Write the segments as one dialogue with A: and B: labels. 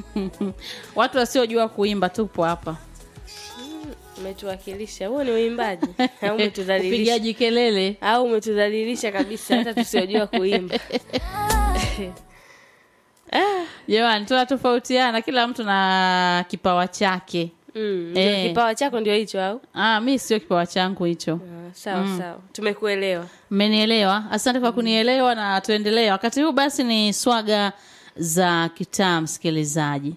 A: watu wasiojua kuimba tupo hapa
B: umetuwakilisha huo ni uimbaji au umetudhalilisha
A: upigaji kelele
B: au umetudhalilisha kabisa hata tusiojua kuimba
A: jamani tunatofautiana kila mtu na kipawa chake
B: mm, ndio
A: Eh.
B: kipawa chako ndio hicho au
A: ah, mi sio kipawa changu hicho
B: Ah, sawa sawa tumekuelewa
A: mmenielewa asante kwa kunielewa na tuendelee wakati huu basi ni swaga za kitaa msikilizaji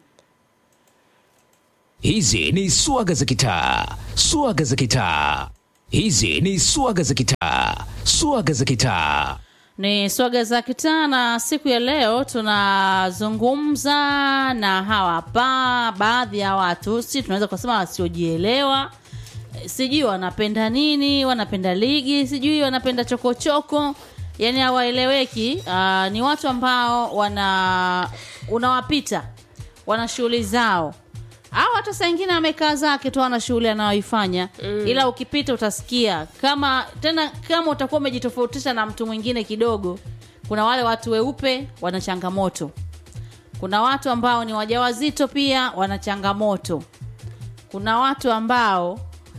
C: Hizi ni swaga za kitaa, swaga za kitaa. Hizi ni swaga za kitaa, swaga za kitaa.
A: ni swaga za kitaa na siku ya leo tunazungumza na hawa hapa baadhi ya watu si tunaweza kusema wasiojielewa Eh, sijui wanapenda nini wanapenda ligi sijui wanapenda chokochoko yani hawaeleweki uh, ni watu ambao wana unawapita wana shughuli zao au hata saa ingine amekaa zake tu ana shughuli anayoifanya mm. ila ukipita utasikia kama tena kama utakuwa umejitofautisha na mtu mwingine kidogo kuna wale watu weupe wana changamoto kuna watu ambao ni wajawazito pia wana changamoto kuna watu ambao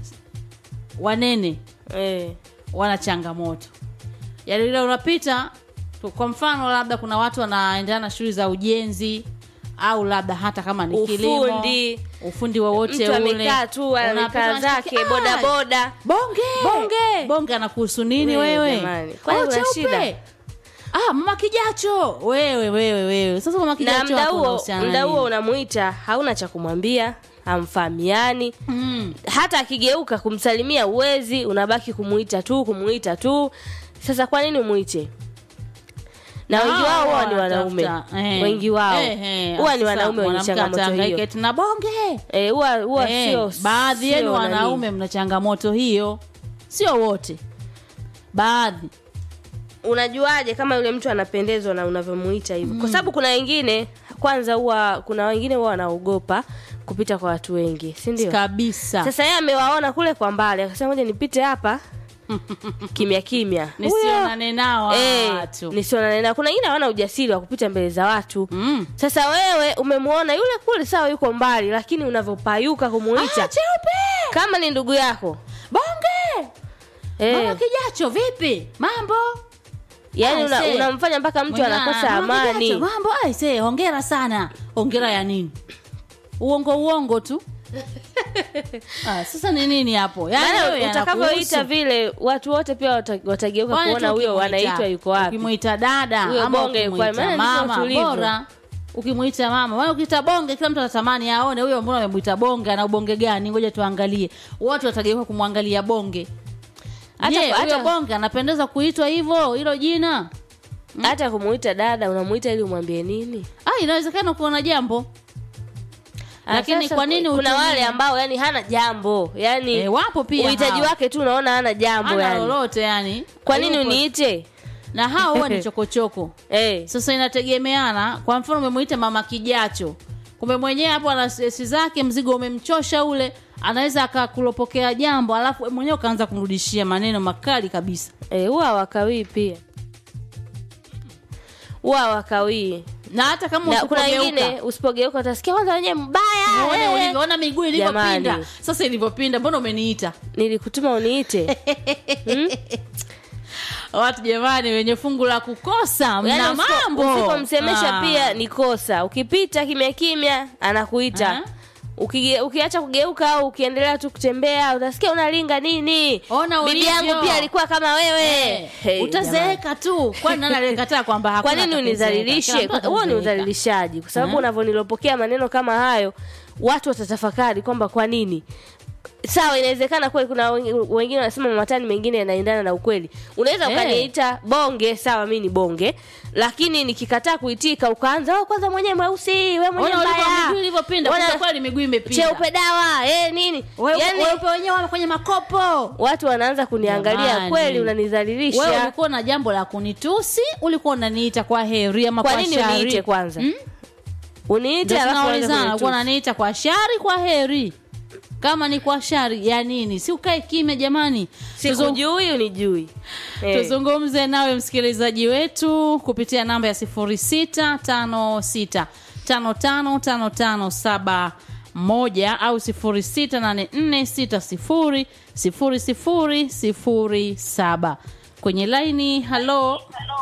A: wanene
B: eh.
A: wana changamoto yaani ile unapita tu- kwa mfano labda kuna watu wanaendana na shughuli za ujenzi au labda hata kama ni kilimo
B: Ufundi.
A: ufundi wowote
B: mtu
A: ule
B: amekaa tu amekaa
A: Unapita,
B: zake
A: unashtukia,
B: boda
A: "Ah,
B: boda
A: bonge
B: Bonge.
A: bonge anakuhusu nini
B: Wewe
A: wewe
B: jamani, kwani
A: Oh,
B: una
A: cheupe.
B: shida?
A: ah mama kijacho wewe wewe wewe sasa mama
B: na
A: kijacho
B: mda
A: hapo
B: huo
A: unahusiana
B: mda
A: nini?
B: huo unamuita hauna cha kumwambia hamfahamiani
A: mm.
B: hata akigeuka kumsalimia uwezi unabaki kumuita tu kumuita tu sasa kwa nini umwite na wengi
A: Ah,
B: wao huwa ni wanaume
A: wanatafuta, eh.
B: wengi wao
A: Eh, eh,
B: huwa ni
A: sasa
B: wanaume wenye
A: mwanamke
B: changamoto
A: atahangaika
B: hiyo
A: eti na bonge
B: Eh, huwa huwa
A: Eh,
B: sio
A: baadhi
B: sio
A: yenu
B: nani.
A: wanaume mna changamoto hiyo sio wote baadhi
B: unajuaje kama yule mtu anapendezwa na unavyomuita hivyo kwa sababu kuna wengine kwanza huwa kuna wengine huwa wanaogopa kupita kwa watu wengi si ndio
A: kabisa
B: sasa yeye amewaona kule kwa mbali akasema moja nipite hapa kimya kimya
A: nisionane nao hawa
B: Eh,
A: watu
B: nisionane nao. kuna wengine hawana ujasiri wa kupita mbele za watu
A: Mm.
B: sasa wewe umemwona yule kule sawa yuko mbali lakini unavyopayuka kumuita
A: Ah, cheupe
B: kama ni ndugu yako
A: bonge
B: eh,
A: mama kijacho vipi mambo
B: yani
A: Ah,
B: una,
A: see.
B: unamfanya mpaka mtu
A: Mwingine,
B: anakosa
A: "Ah, mama
B: amani
A: Kijacho, mambo aise hongera sana hongera ya nini uongo uongo tu ah, sasa ni nini hapo Yaani wewe
B: maana
A: yanakuhusu.
B: utakavyoita vile watu wote pia wata- watageuka
A: Kwani
B: kuona
A: tu
B: huyo
A: ukimuita-
B: anaitwa yuko wapi
A: ukimwita dada
B: Huyo
A: ama
B: bonge yuko wapi?
A: ukimwita
B: Maana ndivyo
A: mama
B: tulivyo.
A: bora ukimwita mama maana ukiita bonge kila mtu atatamani aone huyo mbona amemwita bonge ana ubonge gani ngoja tuangalie watu watageuka kumwangalia bonge
B: Hata-
A: je huyo
B: hata-
A: bonge anapendeza kuitwa hivyo hilo jina
B: hata kumuita dada unamuita ili umwambie nini
A: ah inawezekana kuona jambo
B: Ah,
A: lakini
B: sasa
A: kwa nini
B: kuna
A: utumie-
B: wale ambao yani hana jambo yani
A: Eh, wapo pia
B: uhitaji
A: hao.
B: wake tu unaona hana jambo
A: Hana
B: yani
A: lolote yani
B: kwa nini
A: Hayupo.
B: uniite
A: na hao huwa ni chokochoko
B: eh
A: sasa inategemeana kwa mfano umemwita mama kijacho kumbe mwenyewe hapo ana stresi zake mzigo umemchosha ule anaweza akakulopokea jambo alafu wewe mwenyewe ukaanza kumrudishia maneno makali kabisa
B: eh huwa wakawii pia huwa wakawii
A: na hata kama
B: na kuna
A: usipogeuka
B: wengine usipogeuka utasikia kwanza wenyewe mbaya
A: uone
B: eh.
A: ulivyoona miguu ilivyopinda
B: Jamani.
A: sasa ilivyopinda mbona umeniita
B: nilikutuma uniite
A: watu jamani wenye fungu la kukosa mna
B: Yaani usipo-
A: mambo
B: usipomsemesha
A: Ah.
B: pia ni kosa ukipita kimya kimya anakuita
A: Ah.
B: Ukige, ukiacha kugeuka au ukiendelea tu kutembea utasikia unalinga nini
A: Ona
B: bibi
A: ulivyo.
B: yangu pia alikuwa kama wewe
A: Eh,
B: Hey, jamani.
A: utazeeka tu kwani nani aliyekataa kwamba
B: kwa
A: hakuna
B: nini
A: atakuzeeka?
B: unidhalilishe
A: Kila mtu
B: huo ni
A: atazeeka.
B: udhalilishaji kwa sababu
A: Eh.
B: unavyonilopokea maneno kama hayo watu watatafakari kwamba kwa nini sawa inawezekana kweli kuna wengi- wengine wanasema mamatani mengine yanaendana na ukweli unaweza
A: Eh.
B: ukaniita bonge sawa mi ni bonge lakini nikikataa kuitika ukaanza "Oh, kwanza mwenyewe mweusi we mwenyewe
A: Ona ulivyo
B: mbaya
A: miguu ilivyopinda
B: Ona-
A: kwa kweli miguu imepinda
B: cheupe dawa eh, nini
A: Wewe-
B: yani,
A: weupe wenyewe wame kwenye makopo
B: watu wanaanza kuniangalia
A: Jamani.
B: kweli
A: wewe
B: unanidhalilisha
A: ulikuwa na jambo la kunitusi ulikuwa unaniita kwa heri ama
B: kwa
A: kwa,
B: nini
A: shari
B: uniite kwanza
A: Mm?
B: uniite
A: Ndio
B: alafu uanze
A: tunaulizana
B: kunitusi.
A: ulikuwa unaniita kwa shari kwa heri kama ni kwa shari ya nini si ukae kimya jamani Tuzung-
B: sikujui unijui Eh.
A: tuzungumze nawe msikilizaji wetu kupitia namba ya 0656 555571 au 0684600007 kwenye laini halo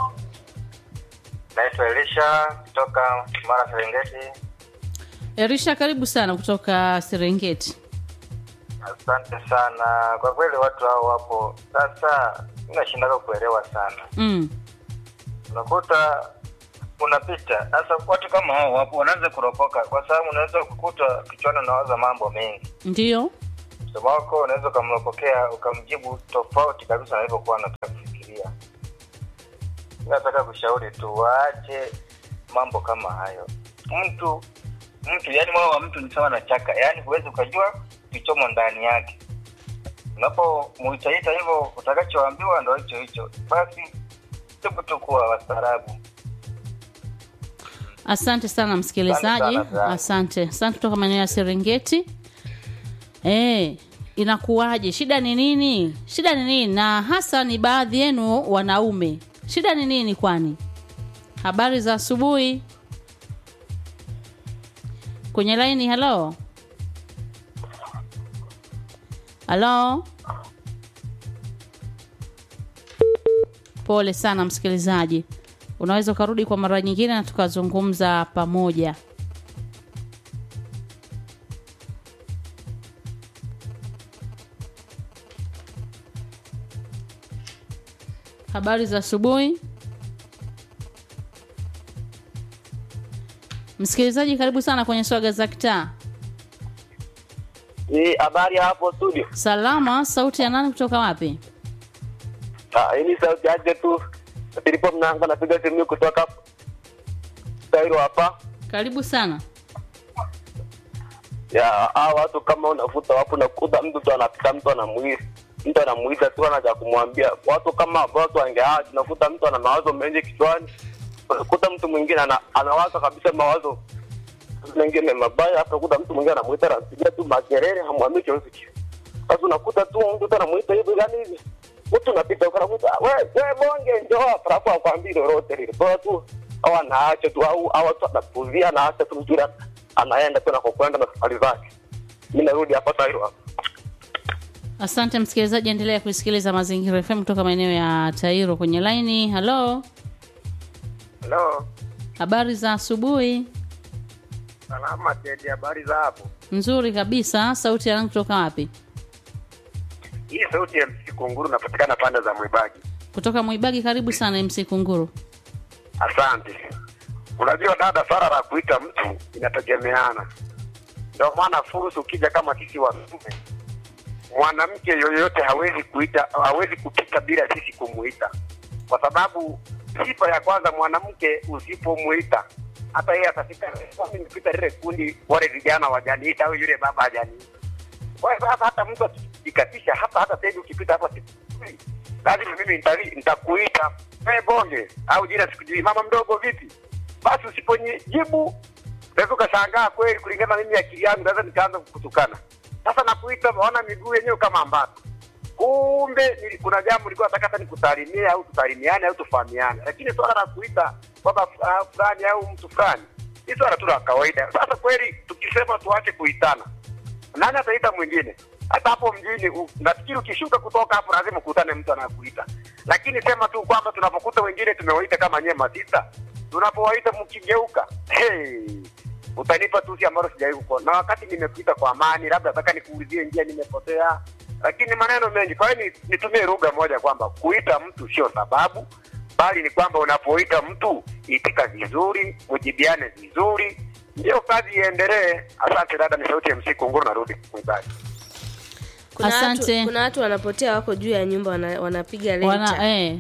D: Naitwa Elisha kutoka Mara Serengeti.
A: erisha karibu sana kutoka serengeti
D: Asante sana kwa kweli, watu hao wapo. Sasa nashindaga kuelewa sana,
A: mm.
D: unakuta unapita sasa, watu kama hao wapo, wanaanza kuropoka, kwa sababu unaweza kukuta kichwani unawaza mambo mengi.
A: ndio
D: Msomo wako unaweza ukamropokea ukamjibu tofauti kabisa na alivyokuwa anataka kufikiria. Mi nataka kushauri tu waache mambo kama hayo. Mtu mtu yani moyo wa mtu ni sawa na chaka, yaani huwezi ukajua kichomo ndani yake. Unapomuitaita hivyo, utakachoambiwa ndo hicho hicho. Basi hebu tu kuwa wastaarabu.
A: asante sana msikilizaji
D: Asante sana, Brian.
A: asante asante kutoka maeneo ya serengeti e, inakuwaje shida ni nini shida ni nini na hasa ni baadhi yenu wanaume shida ni nini kwani habari za asubuhi kwenye laini halo halo pole sana msikilizaji unaweza ukarudi kwa mara nyingine na tukazungumza pamoja habari za asubuhi msikilizaji karibu sana kwenye swaga za kitaa
E: Ni habari ya hapo studio.
A: salama sauti ya nani kutoka wapi
E: Ah, hii ni sauti yake tu. Nilipo mnanga napiga simu kutoka Cairo hapa.
A: karibu sana
E: Ya, hao watu kama unafuta wapo nakuta mtu tu anapita mtu anamuita. Mtu anamuita tu anaja kumwambia. Watu kama watu wangeaje nakuta mtu ana mawazo mengi kichwani. Unakuta mtu mwingine ana, anawaza kabisa mawazo mengine mabaya hata kuta mtu mwingine anamuita anapiga tu makelele hamwambii chochote kile. Sasa unakuta tu mtu tu anamuita hivi gani hivi. Mtu unapita unakuta wewe wewe bonge njoo hapa alafu akwambii lolote lile. Bora tu au anaacha tu au au watu anapuzia anaacha tu mtu anaenda tu nakokwenda na safari zake. Mimi narudi hapa Tairo hapa.
A: asante msikilizaji endelea kusikiliza mazingira fm kutoka maeneo ya tairo kwenye laini halo
D: Hello.
A: habari za asubuhi
D: Salama Tedi, habari za hapo?
A: nzuri kabisa sauti ya nani kutoka wapi
D: Hii sauti ya MC Kunguru napatikana pande za Mwibagi.
A: kutoka mwibagi karibu sana mc kunguru
D: Asante. Unajua dada, swala la kuita mtu inategemeana. Ndio maana fursa, ukija kama sisi wanaume, mwanamke yoyote hawezi kuita, hawezi kupita bila sisi kumuita, kwa sababu sifa ya kwanza, mwanamke usipomuita hata yeye atafika nimepita lile kundi, wale vijana wajaniita au yule baba hajaniita. Kwa hiyo sasa hata mtu akijikatisha hata hata sasa hivi ukipita hapa sikujui, lazima mimi nitali- nitakuita wewe bonge au jina sikujui, mama mdogo vipi? Basi usiponijibu unaweza ukashangaa kweli, kulingana na mimi akili yangu naweza nikaanza kukutukana. Sasa nakuita, maona miguu yenyewe kama ambato kumbe nili- kuna jambo nilikuwa nataka hata nikusalimie au tusalimiane au tufahamiane, lakini swala la kuita baba ah, fulani au mtu fulani ni swala tu la kawaida. Sasa kweli tukisema tuache kuitana, nani ataita mwingine? Hata hapo mjini u- nafikiri ukishuka kutoka hapo lazima ukutane mtu anakuita, lakini sema tu kwamba tunapokuta wengine tumewaita kama nyie masista, tunapowaita mkigeuka, hey, utanipa tusi ambalo sijawahi kukuona, na wakati nimekuita kwa amani, labda nataka nikuulizie njia, nimepotea, lakini maneno mengi. Kwa hiyo ni- nitumie lugha moja kwamba kuita mtu sio sababu, bali ni kwamba unapoita mtu itika vizuri, mujibiane vizuri, ndio kazi iendelee. Asante dada, ni sauti ya MC Kunguru, narudi mwimbaji.
B: kuna
A: Asante.
B: watu, kuna watu wanapotea wako juu ya nyumba wana, wanapiga lenta
A: wana eh.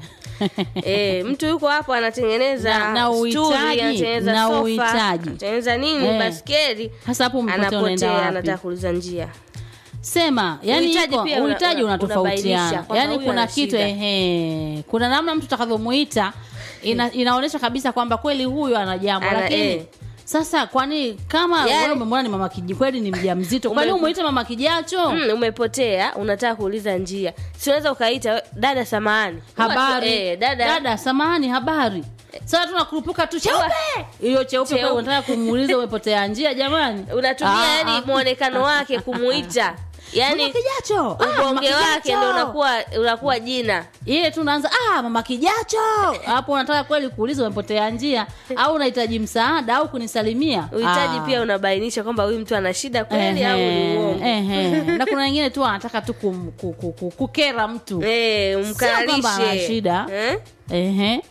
B: Eh, mtu yuko hapo anatengeneza
A: Na- na
B: stuli,
A: uhitaji,
B: anatengeneza
A: na
B: sofa,
A: uhitaji.
B: anatengeneza nini
A: Eh.
B: baskeli
A: hasa hapo umepotea unaenda
B: anapotea
A: wapi
B: anataka kuuliza njia
A: sema yani
B: Uhitaji
A: iko-
B: pia una-
A: uhitaji
B: una- unabainisha
A: unatofautiana
B: kwamba
A: yani
B: huyu
A: kuna
B: ana
A: kitu
B: shida.
A: ehe kuna namna mtu utakavyomuita ina, inaonyesha kabisa kwamba kweli huyu ana jambo
B: Ana-
A: lakini
B: eh.
A: sasa kwani kama
B: Yani-
A: wewe umemwona ni mama kiji kweli ni mjamzito kwani
B: Ume-
A: umuite mama kijacho
B: mm, umepotea unataka kuuliza njia si unaweza ukaita dada samahani
A: habari
B: eh, dada,
A: dada samahani habari sasa tunakurupuka tu cheupe hiyo cheupe
B: Cheupe.
A: kwa unataka kumuuliza umepotea njia jamani
B: unatumia
A: Ah,
B: yani
A: ah.
B: mwonekano wake kumuita yani
A: Mama kijacho Ah, mama
B: ubonge wake
A: Kijacho.
B: ndo unakuwa unakuwa jina
A: ile tu unaanza ah mama kijacho hapo unataka kweli kuuliza umepotea njia au unahitaji msaada au kunisalimia
B: uhitaji
A: Ah.
B: pia unabainisha kwamba huyu mtu ana shida kweli au ni
A: Ehe,
B: uongo
A: ehe. na kuna wengine tu anataka tu kum, ku, ku, ku, kukera mtu
B: Eh,
A: Sio kwamba ana
B: umkalishe
A: shida.
B: Eh?
A: Ehe.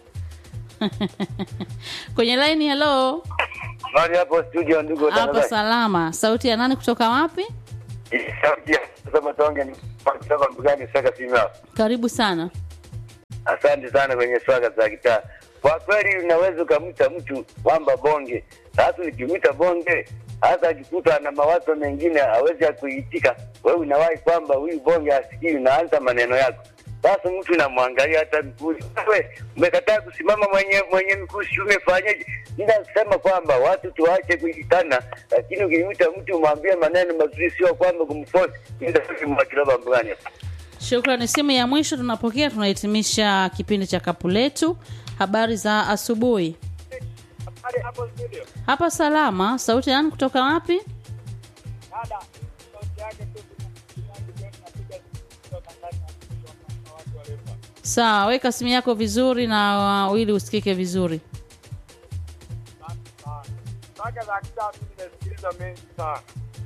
A: kwenye laini hello
E: Habari hapo studio, ndugu
A: hapa
E: watangazaji.
A: salama sauti ya nani kutoka wapi
E: Sauti ya kusema tonge ni kutoka mbugani Saka Simba.
A: karibu sana
E: Asante sana kwenye swaga za kitaa. Kwa kweli unaweza ukamwita mtu kwamba bonge, sasa nikimwita bonge hasa akikuta na mawazo mengine hawezi akuitika, wewe unawahi kwamba huyu bonge asikii, unaanza maneno yako. Sasa mtu namwangalia hata mkuu, wewe umekataa kusimama mwenye mwenye mkuu, si umefanyaje? Ninasema kwamba watu tuache kuitana, lakini ukimwita mtu umwambie maneno mazuri, sio kwamba kumforce. Ndio mwakilaba mbugani hapa.
A: shukrani simu ya mwisho tunapokea tunahitimisha kipindi cha kapu letu habari za asubuhi hapa salama sauti ya nani kutoka wapi sawa weka simu yako vizuri na uh, ili usikike vizuri
F: Saga za kitaa mimi nimesikiliza mengi sana.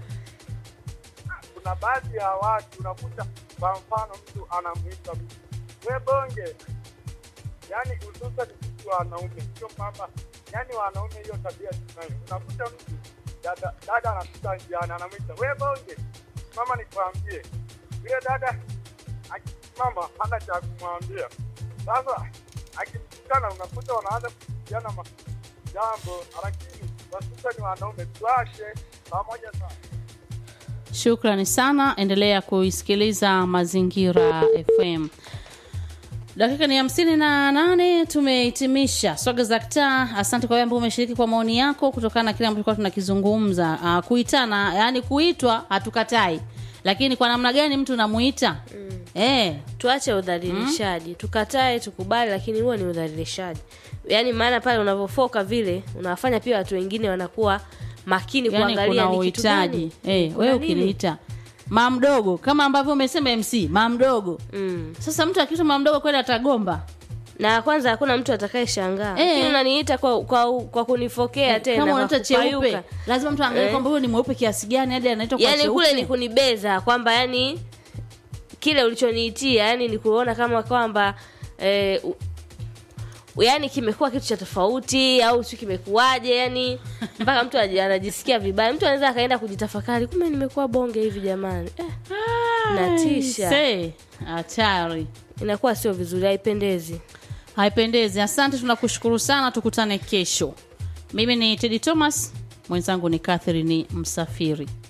F: Kuna baadhi ya watu unakuta, kwa mfano, mtu anamwita mtu we bonge, yaani hususan sisi wanaume, sio kwamba yaani wanaume hiyo tabia tunayo. Unakuta mtu dada, dada anapita njiani anamwita we bonge, mama nikwambie, yule dada akisimama hana cha kumwambia. Sasa akimtukana, unakuta wanaanza kupigiana ma- jambo, lakini hususan wanaume tuache pamoja sana.
A: shukrani sana endelea kuisikiliza mazingira fm dakika ni hamsini na nane tumehitimisha swaga za kitaa asante kwa wewe ambao umeshiriki kwa maoni yako kutokana na kile ambacho tulikuwa tunakizungumza uh, kuitana yani kuitwa hatukatai lakini kwa namna gani mtu unamuita mm. eh,
B: tuache udhalilishaji tukatae tukubali lakini huo ni udhalilishaji yaani maana pale unavyofoka vile unawafanya pia watu wengine wanakuwa makini
A: yani
B: kuangalia
A: kuna
B: ni kitu
A: uhitaji
B: gani
A: eh,
B: Kuna
A: wewe
B: nini?
A: ukiniita maa mdogo kama ambavyo umesema mc maa mdogo
B: mm.
A: sasa mtu akiitwa maa mdogo kweli atagomba
B: na kwanza hakuna mtu atakaye shangaa
A: Eh.
B: lakini unaniita kwa, kwa, kwa kunifokea tena
A: kama
B: kwa
A: unaita cheupe
B: kupayuka.
A: lazima mtu aangalie
B: Eh.
A: kwamba huyo ni mweupe kiasi gani hadi anaitwa kwa
B: yaani
A: cheupe.
B: kule ni kunibeza kwamba yani kile ulichoniitia yani ni kuona kama kwamba eh, u- yani kimekuwa kitu cha tofauti au si kimekuwaje yani mpaka mtu aji- anajisikia vibaya mtu anaweza akaenda kujitafakari kumbe nimekuwa bonge hivi jamani eh, natisha
A: Se, hatari
B: inakuwa sio vizuri haipendezi
A: haipendezi asante tunakushukuru sana tukutane kesho mimi ni tedi thomas mwenzangu ni catherine msafiri